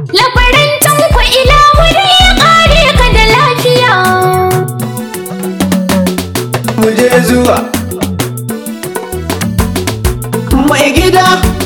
Labaran tanko ila wuri ya kare ka da lafiya. mu je zuwa mai gida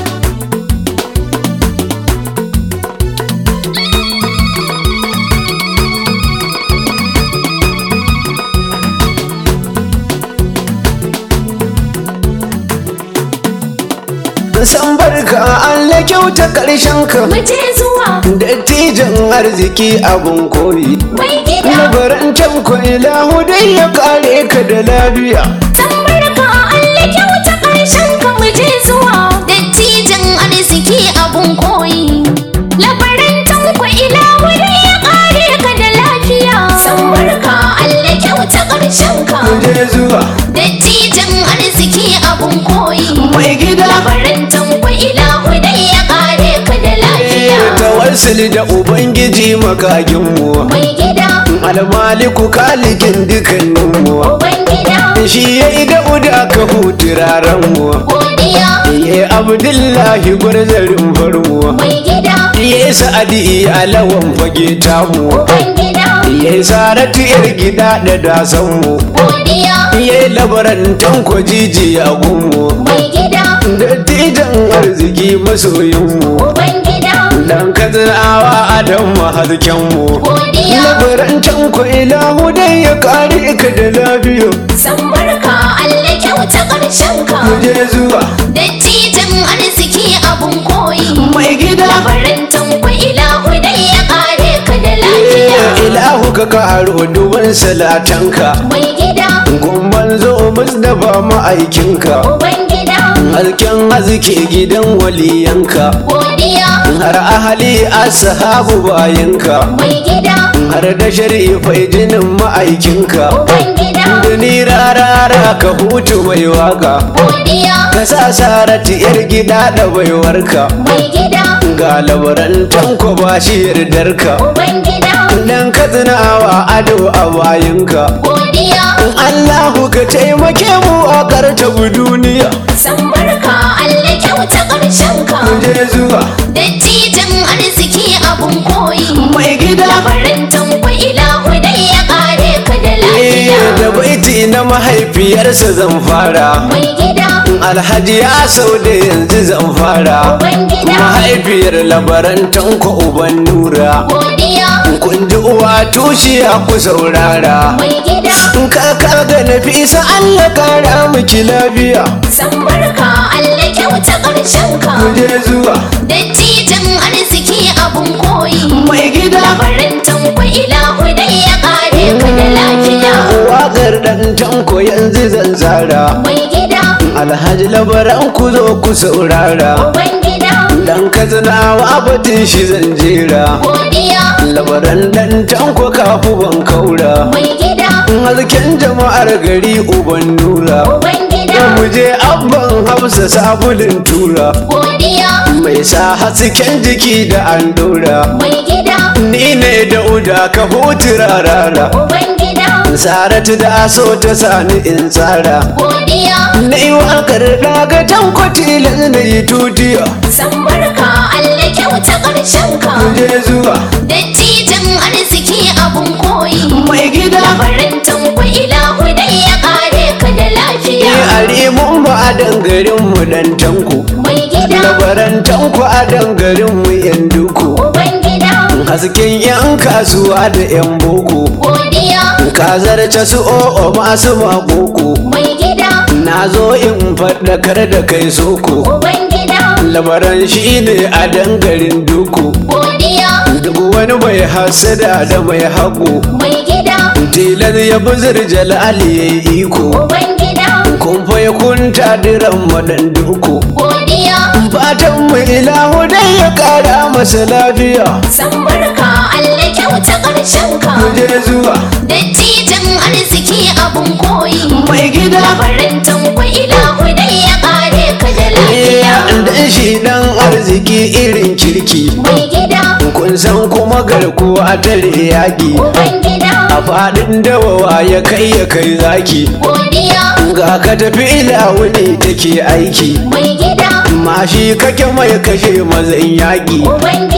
san barka Allah kyauta karshen ka Mu je zuwa dattijan arziki abun koyi mai gida. labaran can ilahu dai ya kare ka da lafiya Tambarka Allah kyauta ƙarshen ka mu je zuwa. Dattijan arziki abun koyi. Labaran tanko ila wuri ya kare ka da lafiya. Tambarka Allah kyauta ƙarshen ka. mu je zuwa Dattijan arziki abun koyi. mai gida Labaran tanko ila wuri ya kare ka da lafiya. tawassuli da ubangiji makaginmu Mai gida, almaliku kalikin dukanninmu uban gida, shi ya yi da ka hutu raranmu godiya. ya abdullahi gwarzarin farmu Mai gida, ya sa'adi alawan fage tamu uban gida, ya saratu yar gida da dasanmu godiya. ya labaran tanko jiji a gunmu Mai gida, dattijan arziki masoyinmu uban gida, dan kazanawa adam mahazkenmu godiya. labaran tanko ilahu dai ya kare ka da lafiya San barka Allah kyauta ƙarshen ka. mu je zuwa Dattijan arziki abun koyi. mai gida Labaran tanko ilahu dai ya kare ka da lafiya. ilahu ka karo duban salatanka Mai gida, gumban zo musdafa ma'aikinka uban gida, halken hazike gidan waliyanka godiya. har ahali ashabu bayanka Mai gida, har da sharifai jinin ma'aikinka uban gida, da ni rarara ka hutu mai waka godiya. ka sa sarati yar gida da baiwarka Mai gida, ga labaran tanko ba shi yardarka uban gida, dan ka tunawa ado a bayinka godiya. Allahu ka taimake mu a karta duniya San barka Allah kyauta ƙarshen ka. mu je zuwa Dattijan arziki abun koyi. mai gida Labaran tanko ilahu dai ya kare ka da Eh, da lafiya. baiti na mahaifiyarsa zan fara Mai gida, alhaji ya sau da yanzu zan fara uban gida, mahaifiyar labaran tanko uban nura godiya. kun ji uwa tushiya ku saurara Mai gida, kaka ga nafisa Allah kara miki lafiya san barka Allah kyauta ƙarshen ka. mu je zuwa Dattijan arziki abun koyi. mai gida Labaran tanko ilahu dai ya kare ka da lafiya. waƙar ɗan tanko yanzu zan tsara Mai gida, alhaji labaran ku zo ku saurara uban gida, dan kazanawa batun shi zan jera godiya. labaran dan tanko kafu ban kaura Mai gida, hasken jama'ar gari uban nura uban gida, mu je abban hafsa sabulin tura godiya. mai sa hasken jiki da an dora Mai gida, ni ne da uda ka hutu rarara uban gida, saratu da so ta sani in tsara godiya. na yi wakar daga tanko tilas na yi tutiya San barka Allah kyauta ƙarshen ka. mu je zuwa Dattijan arziki abun koyi. mai gida Labaran tanko ilahu dai ya kare ka da ni lafiya. a rimun ba a dangarin mu dan tanko Mai gida, labaran tanko a dangarin mu yan duku uban gida, hasken yan kasuwa da yan boko godiya. ka zarce su o'o masu makoko Mai gida, na zo in faɗakar da kai soko uban gida, labaran shi ne a dangarin duku godiya. duk wani mai hasada da mai haƙo Mai gida, tilar ya buzur jalali ya yi iko uban gida, kun fa ya kunta diran madan duku godiya. fatan mu ilahu dai ya kara masa lafiya San barka Allah kyauta ƙarshen ka. mu je zuwa Dattijan arziki abun koyi. mai gida Labaran tanko ilahu dai ya kare ka da lafiya. dan shi dan arziki irin kirki Mai gida, kun san kuma garkuwa tare yaƙi uban gida, a faɗin dawawa ya kai ya kai zaki godiya. ga ka tafi ilahu ne take aiki Mai gida, mashi kake mai kashe mazan yaƙi uban gida,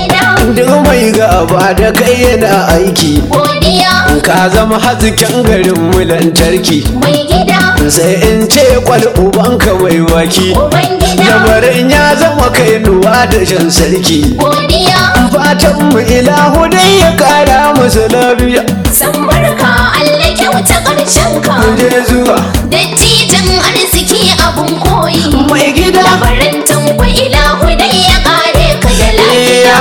duk mai gaba da kai yana aiki godiya ka zama hasken garin mu lantarki mai gida sai in ce kwal ubanka mai waki uban gida lamarin ya zama kai nuwa da shan sarki godiya fatan mu ilahu dai ya kara musu lafiya san barka Allah kyauta ƙarshen ka je zuwa dattijan arziki abun koyi mai gida labaran tanko ilahu dai ya kare ka da lafiya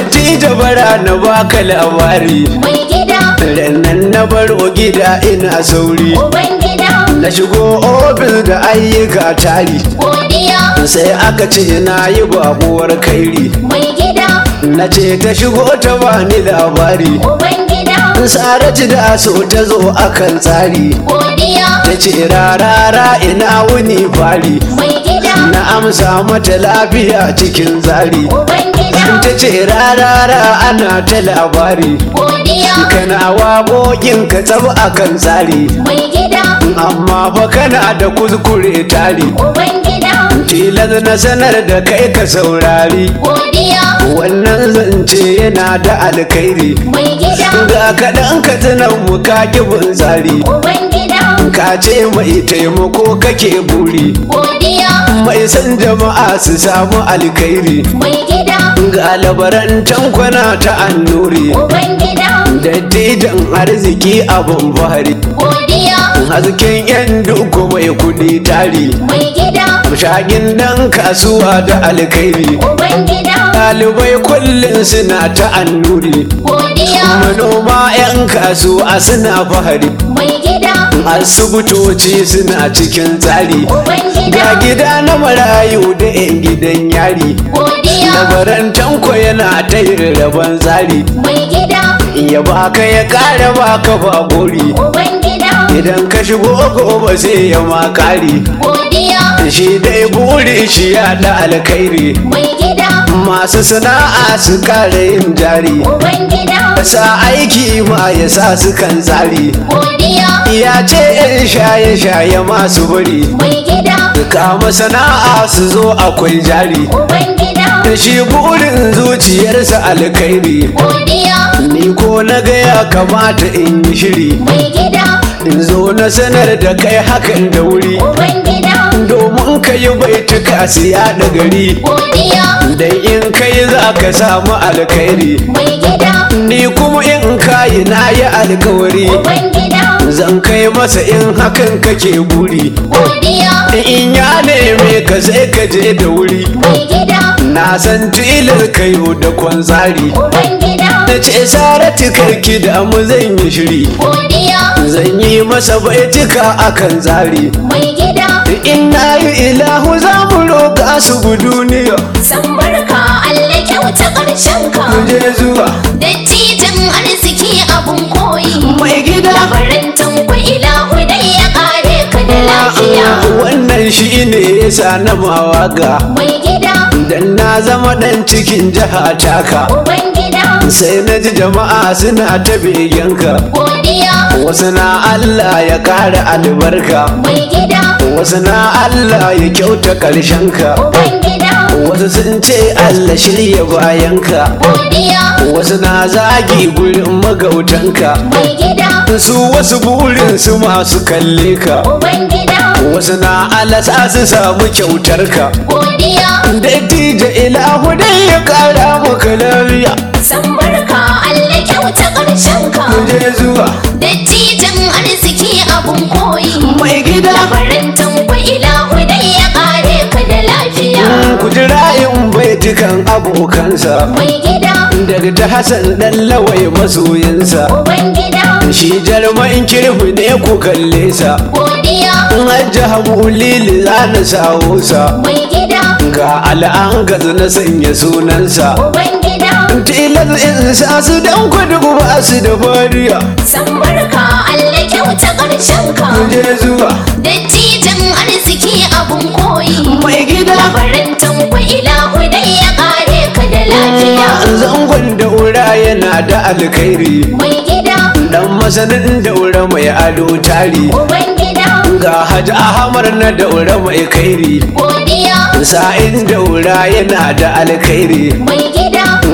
da bara na baka labari mai gida rannan na baro gida ina sauri uban gida na shigo ofis da ayyuka tari godiya sai aka ce na yi babuwar kairi mai gida na ce ta shigo ta bani labari uban gida saratu da so ta zo akan tsari godiya ta ce rarara ina wuni fari mai gida na amsa mata lafiya cikin tsari uban gida ta ce rarara ana ta labari godiya kana waƙoƙin ka tsab akan tsari mai gida amma fa kana da kuskure tari uban gida tilas na sanar da kai ka saurari godiya wannan zance yana da alkhairi mai gida ga kaɗan ka tunan mu ka bin tsari uban gida ka ce mai taimako kake buri godiya mai san jama'a su samu alkhairi mai gida ga labaran tankwana ta annuri uban gida dattijan arziki abin fahari godiya hasken yan duku mai kudi tari mai gida shagin dan kasuwa da alkhairi uban gida ɗalibai kullum suna ta annuri godiya manoma 'yan kasuwa suna fahari mai gida asibitoci suna cikin tsari uban ga gida gida na marayu da 'yan gidan yari godiya labaran tanko yana ta yin rabon tsari mai gida ya baka ya kara baka ba gori uban gida idan ka shigo gobe sai ya makari godiya shi dai buri shi ya da alkhairi mai gida masu sana'a su kara yin jari uban gida sa aiki ma ya sa su kan tsari godiya ya ce yan shaye-shaye masu bari mai gida kama sana'a su zo akwai jari uban gida da shi burin zuciyarsa alkhairi godiya ni ko na ga ya kamata in yi shiri mai gida in zo na sanar da kai hakan da wuri uban gida domin ka yi baituka su yaɗa gari godiya dan in kai za ka samu alkhairi mai gida ni kuma in kayi na yi alkawari uban gida zan kai masa in hakan kake buri godiya in ya neme ka sai ka je da wuri mai gida na san tilar kayo da kwanzari uban gida na ce saratu karki da mu zan yi shiri godiya zan yi masa baitika akan tsari mai gida in na yi ilahu za mu roƙa su bu duniya san barka Allah kyauta ƙarshen ka mu je zuwa dattijan arziki abun koyi mai gida labarin tanko ilahu dai ya kare ka da lafiya wannan shi ne yasa na mawaga mai gida dan na zama dan cikin jiha taka uban gida sai na ji jama'a suna ta begenka godiya wasu na Allah ya kara albarka mai gida wasu na Allah ya kyauta ƙarshenka uban gida wasu sun ce Allah shirya bayanka godiya wasu na zagi gurin magautanka mai gida su wasu burin su masu kalle ka uban gida wasu na alasa su samu kyautarka godiya dattijo ilahu dai ya kara maka lafiya san barka Allah kyauta ƙarshen ka je zuwa dattijan arziki abun koyi mai gida labarin tanko ilahu dai ya kare ka da lafiya ku jira in baitukan abokansa mai gida daga ta Hassan dan lawai masoyinsa uban gida shi jarman kirfi ne ku kalle sa godiya in hajji hamu lili za na sawo sa mai gida ga al'an gaza na sanya sunansa uban gida tilas in sa su dan kudu ba su da fariya san barka Allah kyauta ƙarshen ka je zuwa dattijan arziki abun koyi mai gida labarin tanko ilahu dai ya kare ka da lafiya zangon daura yana da alkhairi mai gida dan masanin daura mai ado tari uban gida ga hajji ahmar na daura mai kairi godiya sa'in daura yana da alkhairi mai gida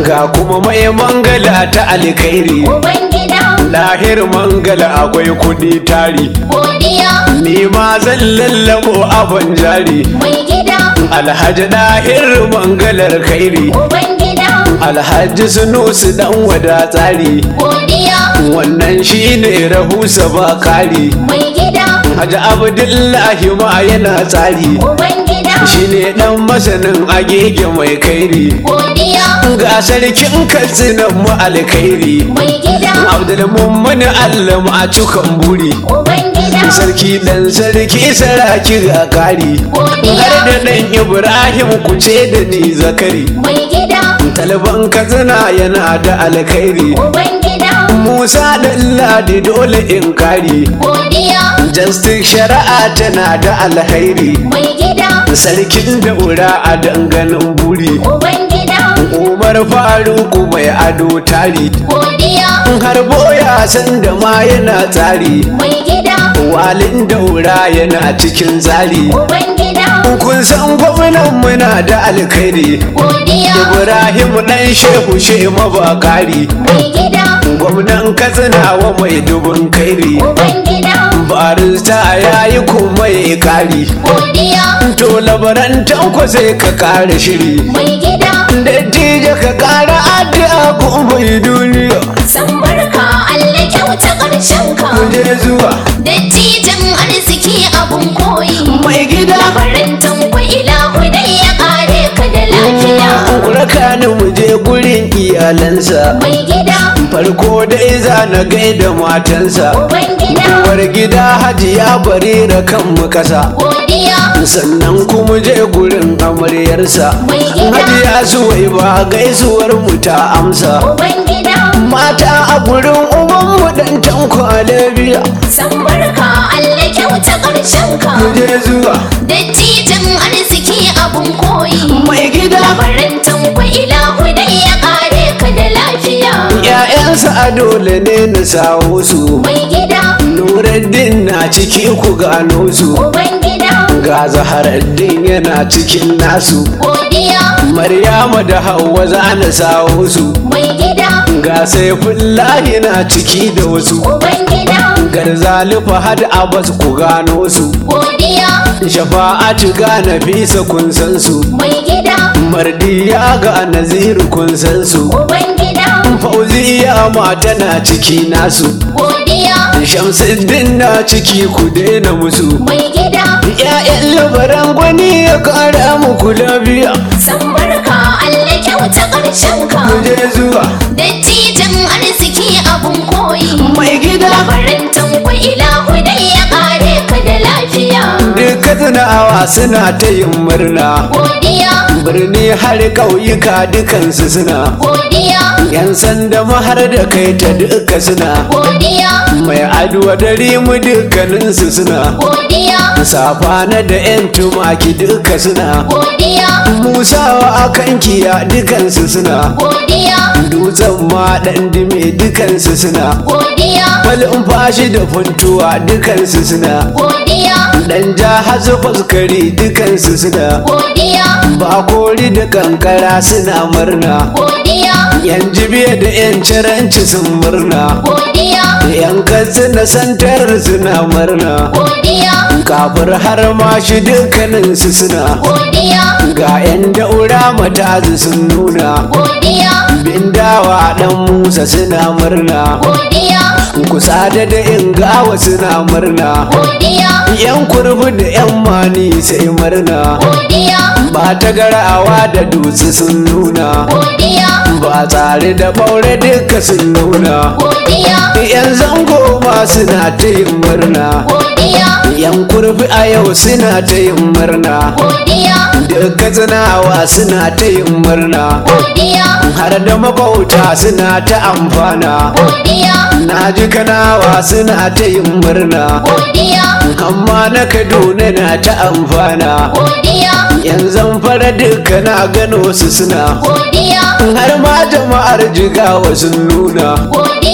ga kuma mai mangala ta alkhairi Ubangida, lahir mangala akwai kudi tari godiya, ni ma zan lallabo abin jari mai gida, alhaji lahir mangalar khairi Ubangida, alhaji sunusu dan wada tsari godiya, wannan shine rahusa ba kari mai gida, Haji Abdullahi ma yana tsari Ubangida, shine dan masanin agege mai kairi godiya, ga sarkin katsinan mu alkhairi mai gida, Abdulmummun Allah a cikan buri Ubangida, sarki dan sarki saraki ga kari har godiya, da dan Ibrahim ku ce da ni zakari mai gida, talban katsina yana da alkhairi Ubangida, Musa dan ladi dole in kari godiya, Justice shari'a tana da alkhairi mai gida, sarkin daura a danganin buri Ubangida, umar faruku mai ado tari godiya, har boya san da ma yana tsari mai gida, walin daura yana cikin tsari Ubangida, kun san gwamnan muna da alkhairi godiya, ibrahim dan shehu shema bakari mai gida, gwamnan katsinawa mai dubun kairi Ubangida, barista yayi kuma ya kari godiya, to labaran tanko sai ka kara shiri mai gida, Dattijo ka kara addu'a ko mai duniya san barka Allah kyauta ƙarshen ka. je zuwa Dattijan arziki abun koyi. mai gida Labarin tanko ilahu dai ya ƙare ka da lafiya. raka ni mu je gurin iyalansa Mai gida, farko dai za na gaida matansa uban gida, uwar gida hajiya barira kan mu kasa godiya, sannan kuma je gurin amaryarsa mai gida, hajiya suwai ba gaisuwar mu ta amsa uban gida, mata a gurin uban mu dan tanko a lafiya san barka Allah kyauta ƙarshen ka. mu je zuwa Dattijan arziki abun koyi. mai gida Labarin tanko ilahu dai ya ƙare ka da lafiya. ‘Ya'yansa a dole ne na sawo su Mai gida, Nuruddin na ciki ku gano su uban gida, Ga Zaharaddin yana cikin nasu godiya, Maryama da Hauwa za na sawo su mai gida, Ga Saifullahi na ciki da wasu uban gida, Garzali Fahad Abbas ku gano su godiya, Shafa'atu ga Nafisa kun san su mai gida, Mardiya ga Naziru kun san su uban gida, Fauziya ma tana ciki nasu godiya, Shamsuddin na ciki ku daina musu mai gida, ‘Ya'yan labaran gwani ya kara muku lafiya san barka Allah kyauta ƙarshen ka. je zuwa Dattijan arziki abun koyi. mai gida Labarin tanko ilahu dai ya ƙare ka da lafiya. duka tunawa suna ta yin murna Godiya, birni har ƙauyuka dukansu suna godiya, ‘yan sanda mahar da kai ta duka suna godiya, mai aduwa dare mu dukkaninsu suna godiya, safana da ‘yan tumaki duka suna godiya, musawa a kankiya dukansu suna godiya, dutsen ma ɗan dime dukansu suna godiya, Falin fashi da funtuwa dukansu suna godiya, Dan ja hazu faskari dukansu suna godiya, Ba kori da kankara suna murna godiya, Yan jibiya da yan ciranci sun murna godiya, Yan katsina santar suna murna godiya, Kafir har ma shi dukkaninsu suna godiya, Ga yan daura matazu sun nuna godiya, Bindawa dan Musa suna murna godiya, Kusa da da ingawa suna murna godiya, Yan kurbu da yan mani sai murna godiya, ba ta garawa da dutse sun nuna godiya, ba tsare da ɓaure duka sun nuna godiya, yan zango ma suna ta yin murna godiya, yan kurfi a yau suna ta yin murna godiya, duka tsinawa suna ta yin murna godiya, har da mabauta suna ta amfana godiya, na ji kanawa suna ta yin murna godiya, amma na kaduna na ta amfana godiya, yanzu fara duka na gano su suna godiya, har ma jama'ar jigawa sun nuna godiya,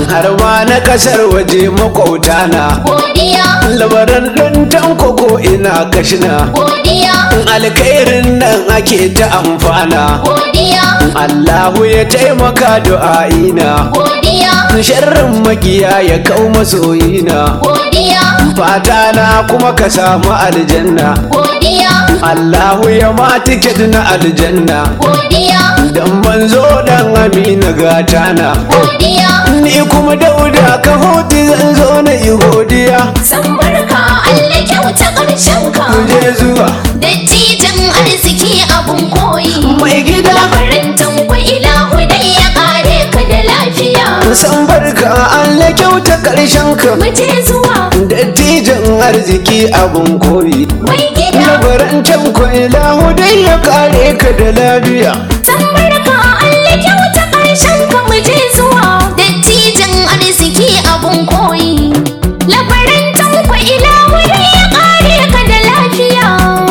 har ma na kasar waje makwauta na godiya labaran ɗan tanko ko ina kashina godiya alkhairin nan ake ta amfana godiya Allahu ya taimaka du'a'ina godiya sharrin makiya ya kau masoyina godiya fata na kuma ka samu aljanna godiya Allahu ya ma tiket na aljanna godiya dan manzo dan amina gata na godiya ni kuma dauda ka hoti zan zo na yi godiya san barka Allah kyauta ƙarshen ka je zuwa dattijan arziki abun koyi mai gida labarin tanko ilahu dai ya kare ka da lafiya san barka Allah kyauta karshen ka mu je zuwa dattijan arziki abun koyi mai gida labaran can ko ilahu dai ya kare ka da lafiya san barka Allah kyauta ƙarshen ka mu je zuwa dattijan arziki abun koyi labarin tanko ilahu dai ya kare ka da lafiya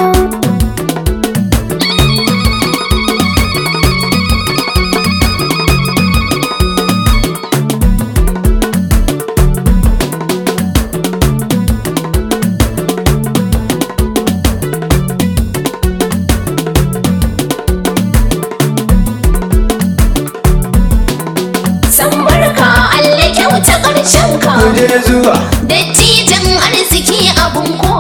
san barka Allah kyauta ƙarshen ka je zuwa dattijan arziki abun koyi